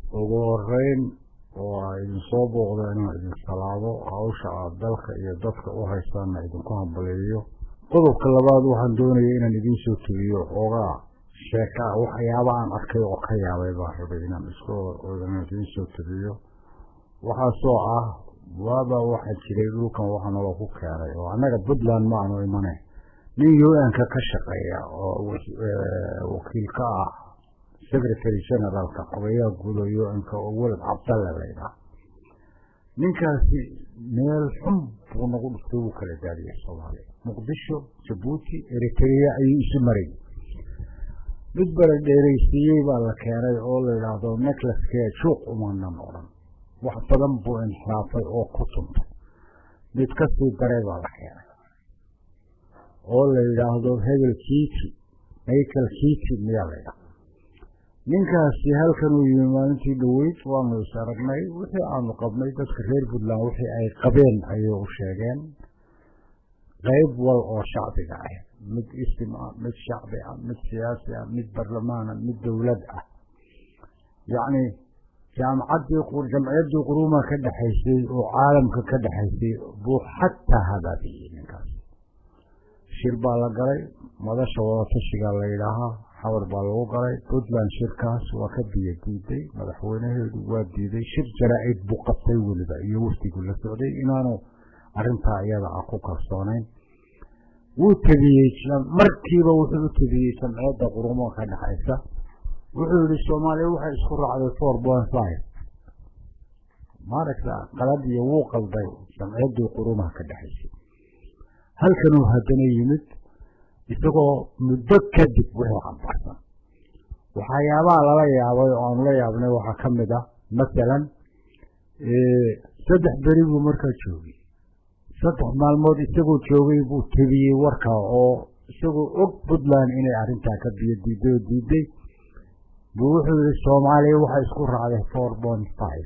ugu horeyn oo a idin soo booqda inaan idin salaamo hawsha aad dalka iyo dadka u haystaanna idinku hambaleeyo qodobka labaad waxaan doonaya inaan idiin soo tegiyo xoogaa sheeka ah waxyaaba aan arkay oo ka yaabay baan rabay inaan isku inaan idiin soo tegiyo waxaasoo ah waaba waxaa jiray dhulkan waxa naloo ku keenay oo annaga puntland ma aanu imane nin u-n-ka ka shaqeeya oo wakiil ka ah secretary generaalka xogayaha guud oo u-n-ka oo welad cabdalle laydhaha ninkaasi meel xun buu nagu dhuftay wuu kala daadiyay soomaaliya muqdisho jabuuti eritrea ayuu isu maray mid bala dheeraysiiyey baa la keenay oo la yidhaahdo neclaskee juuq umanan odhan wax badan buu inxiraafay oo ku tuntay mid ka sii daray baa la keenay oo la yidhaahdo hebel kiiti michael kiiti miyaa la ydhaha ninkaasi halkan uu yimi maalintii dhoweyd waanu is aragnay wixii aanu qabnay dadka reer puntland wixii ay qabeen ayay u sheegeen qayb wal oo shacbiga ah mid isim ah mid shacbi ah mid siyaasi ah mid barlamaana mid dowlad ah yacni jaamacaddii jamciyaddii quruuma ka dhexaysay oo caalamka ka dhexaysay buu xataa habaabiyey ninkaas shir baa la galay madasha wadatashigaa la yidhaahaa xawar baa lagu galay puntland shirkaas waa ka biyo diiday madaxweynaheedu waa diiday shir jaraa-id buu qabtay weliba iyo wafdigu la socday inaanu arrintaa iyada ah ku kalsoonayn wuu tebiyey markiiba wuxuu u tebiyey jamciyadda qurumo ka dhexaysa wuxuu yihi soomaaliya waxay isku raacday four point five maaragta qalad iyo wuu qalday jamciyaddii qurumaha ka dhexaysay halkanuu haddana yimid isagoo muddo kadib wixii cambarsan waxyaabaha lala yaabay oo aanu la yaabnay waxaa ka mid ah masalan saddex beri buu markaa joogay saddex maalmood isagoo joogay buu tebiyey warka oo isagoo og puntland inay arrintaa ka biyo diiday oo diiday buu wuxuu yihi soomaaliya waxay isku raacday four point five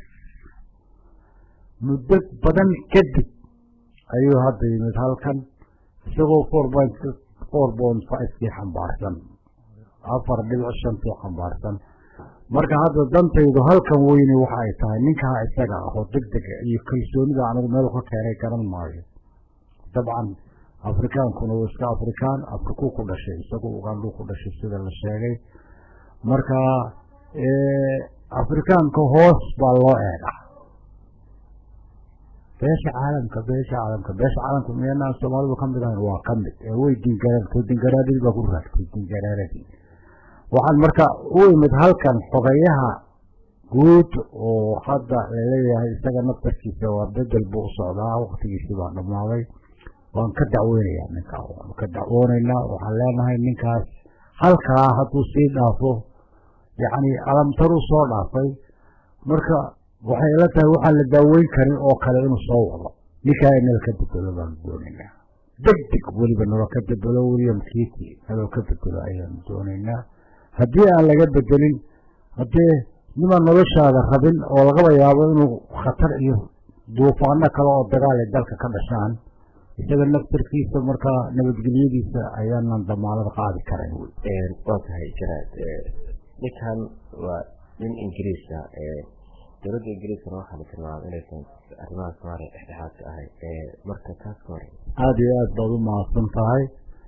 muddo badan kadib ayuu hadda yimid halkan isagoo four point four point fivekii xambaarsan afar dhibic shantii xambaarsan marka hadda dantaydu halkan weyne waxa ay tahay ninkaa isaga ah oo deg dega iyo kalsoonida anigu meel ka keenay garan maayo dabcan afrikaankuna waa iska afrikaan afrikuu ku dhashay isagu ugandhuu ku dhashay sida la sheegay marka afrikaanka hoos baa loo eegaa beesha caalamka beesha caalamka beesha caalamka miyanaan soomaalidu ka mid ahayn waa ka mid ee way dingareerto dingaraadii baa ku raagtay dingaraaradii waxaan marka u imid halkan xogayaha guud oo hadda laleeyahay isaga naftarkiisa waa bedel buu u socdaa waktigiisii baa dhammaaday waan ka dacweynayaa ninkaa waanu ka dacwoonaynaa waxaan leenahay ninkaas halkaa hadduu sii dhaafo yacni alamtaruu soo dhaafay marka waxay ila tahay waxaan la daaweyn karin oo kale inuu soo wado ninkaa inala ka bedelo baanu doonaynaa deg deg weliba nalo ka bedelo william kiti naloo ka bedelo ayaanu doonaynaa haddii aan laga bedelin haddee nimaan noloshaada rabin oo lagaba yaabo inuu khatar iyo duufaano kale oo dagaal ay dalka ka dhashaan isaga naftarkiisa markaa nabadgelyadiisa ayaanan damaalad qaadi karayn waa tahay jaraad ninkan waa nin ingiriisa dowladda ingiriiskana waxaa la tilmaamay inaysan arrimaha soomaaliya dhexdhexaadka ahay marka taas ka hore aada iyo aad baad u mahadsan tahay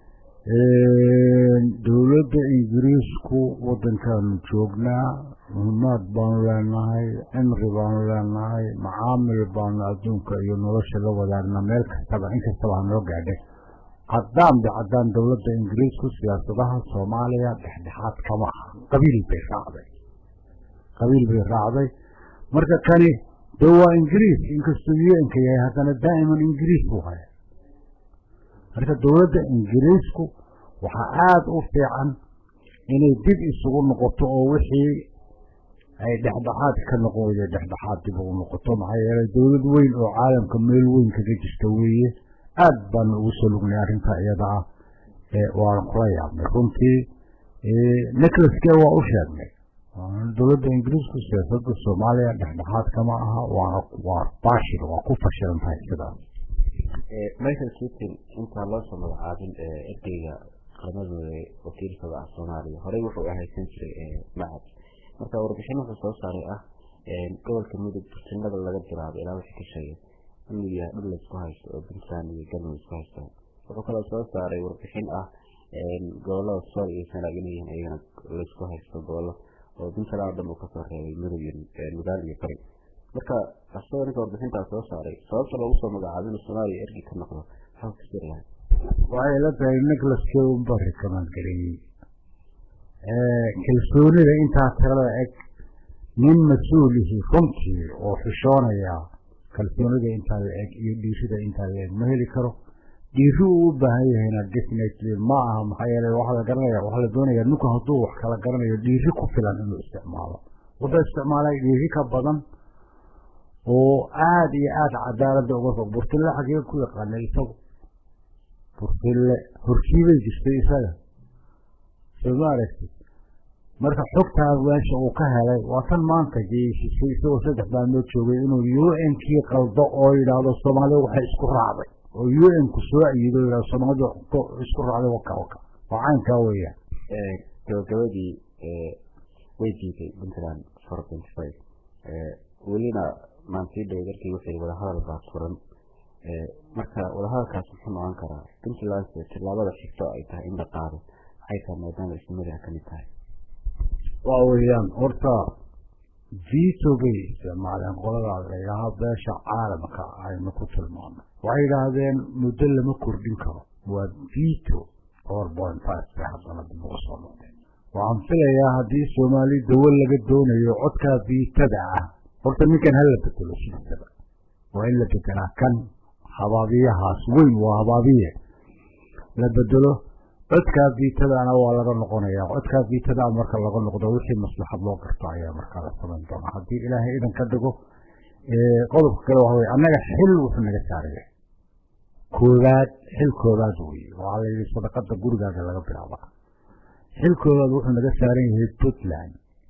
dowladda ingiriisku waddankaanu joognaa muhimaad baanu leenahay cimri baanu leenahay macaamil baanu adduunka iyo nolosha la wadaagnaa meel kastaba in kastaba hanoo gaadhay caddaan ba caddaan dowladda ingiriisku siyaasadaha soomaaliya dhexdhexaad kama aha qabiil bay raacday qabiil bay raacday marka kani de waa ingiriis inkastuu u-nka yahay haddana daa'iman ingiriis buu haya marka dowladda ingiriisku waxaa aada u fiican inay dib isugu noqoto oo wixii ay dhexdhexaad ka noqon weyday dhexdhexaad dib ugu noqoto maxaa yeelay dowlad weyn oo caalamka meel weyn kaga jirta weeye aad baanu ugu soo lugnay arrintaa iyada ah waana kula yaabnay runtii neclaske waa u sheegnay dowladda ingiriisku siyaasadda soomaaliya dhexdhexaad kama aha waana waa baashil waa ku fashilan tahay sidaas michael kitin intaan loo soo magacaabin erdeyga qaramadooda wakiilkada ah soomaaliya horey wuxuu ahaysan jiray macad marka warbixin wuxuu soo saaray ah gobolka mudug bursinada laga bilaabo ilaa wixii ka sheegay inuu yahay dhul laysku haysto oo puntland iyo galmudug isku haystaan wuxuu kaloo soo saaray warbixin ah gobolada sool iyo sanaag inay yihiin iyagana laysku haysto gobollo oo puntland oo dhan uu kasoo reebay mudug iyo nugaal iyo bari marka asagoo ninka warbixintaas soo saaray sababta loogu soo magacaabo inuu soomaaliya ergi ka noqdo maxaa ku siri lahay waxay la tahay nicholas k unba rikamaan gareeyey kalsoonida intaa tirada eg nin mas-uulihi runtii oo xishoonaya kalsoonida intaa la eg iyo dhiirida intaa la eg ma heli karo dhiiri uu u baahan yahayna definitely ma aha maxaa yeele waxaa la garanaya waxaa la doonaya ninku hadduu wax kala garanayo dhiiri ku filan inuu isticmaalo wuxuu isticmaalay dhiiri ka badan oo aada iyo aada cadaaladda uga fog burtille xagee ku yaqaanay isagu burtille horkiibay jirtay isaga soo ma aragtid marka xogtaa meesha uu ka helay waa tan maanta geesisay isagoo saddex maalmood joogay inuu u n kii qaldo oo yidhaahdo soomaalida waxay isku raacday oo u n ku soo ayido yidhahdo soomaalida isku raacday waka waka waa caynkaa weeyaan gabagabadii way diiday puntland four twenty five welina maantii dhow darkii wixii wadahadal baa furan marka wadahadalkaas muxuu noqon karaa puntland tillaabada xigto ay tahay in la qaado maxay tahay maadaama isnimada ka mid tahay waa weeyaan horta vito bay isticmaaleen qoladaa la yidhaahaa beesha caalamka aynu ku tilmaano waxay yidhaahdeen muddo lama kordhin karo waa vito four point five bay haddana dib uga soo noqdeen waxaan filayaa haddii soomaali dawo laga doonayo codkaa viitada ah horta ninkan hala bedelo sidiisaba waa in la bedelaa kan habaabiyahaas weyn waa habaabiye la bedelo codkaa viitadaana waa laga noqonayaa codkaa viitadaa marka laga noqdo wixii maslaxad loo garto ayaa markaa la samayn doonaa haddii ilaahay idan ka dhigo qodobka kale waxa wey annaga xil wuxuu naga saaraya koowaad xil koowaad weye waxaa la yidhi sadaqada gurigaaga laga bilaaba xil koowaad wuxuu naga saaran yahay puntland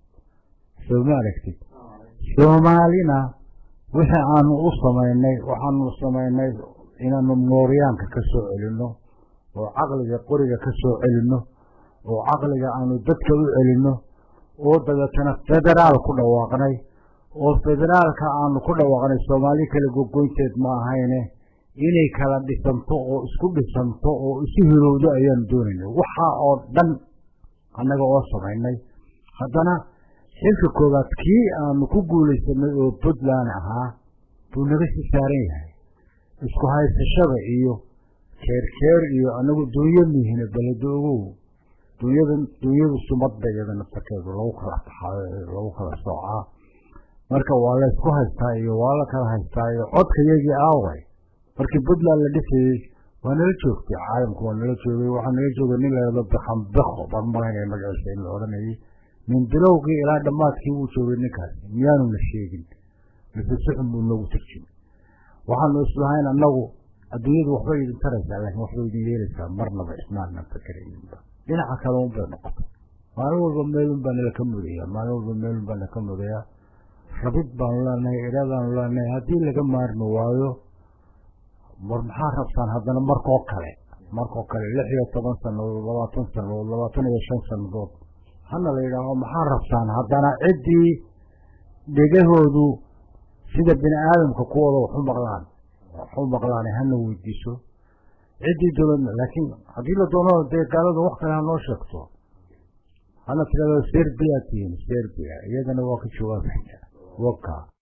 soo ma aragtid soomaalina wixii aanu u samaynay waxaanu samaynay inaanu mooryaanka ka soo celinno oo caqliga qoriga ka soo celinno oo caqliga aanu dadka u celinno oo dabeetana federaal ku dhawaaqnay oo federaalka aanu ku dhawaaqnay soomaali kale gogoynteed ma ahayne inay kala dhisanto oo isku dhisanto oo isu hirowdo ayaanu doonaynay waxaa oo dhan annaga oo samaynay haddana xilka koowaad kii aanu ku guulaysanay oo puntland ahaa buu naga sii saaran yahay isku haysashada iyo keerkeer iyo anagu dunyo mihine beledo ogow dunyada dunyadu sumadba iyada naftarkeedu lagu kala taxaayo lagu kala soocaa marka waa la isku haystaa iyo waa la kala haystaa iyo codka yagii aaway markii puntland la dhisayey waa nala joogtay caalamku waa nala joogay waxaa nala joogay nin layado bixambeko baan malaynaya magaciisa in la odhanayay min bilowgii ilaa dhammaadkii wuu joogay ninkaasi miyaanu la sheegin mise suxun buu noogu turjimay waxaanu islahayn annagu adduunyadu waxbay idin taraysaa laakiin waxbay idin yeelaysaa marnaba ismaanaan fakerayninba dhinaca kale un bay noqotay maalin walba meelun baa nala ka mudayaa maalin walba meelun baa nala ka mudayaa rabid baanu leenahay iraadaanu leenahay haddii laga maarmi waayo war maxaa rabtaan haddana markoo kale markoo kale lix iyo toban sanadood labaatan sanadood labaatan iyo shan sanadood hana la yidhaaho maxaa rabtaan haddana ciddii dhegahoodu sida bini aadamka kuwooda waxu maqlaan waxu maqlaan hana weydiiso ciddii dowladna laakiin haddii la doono dee gaalada wax kale ha noo sheegto hana tirado serbia tihiin serbia iyadana waa ka jawaabaya waka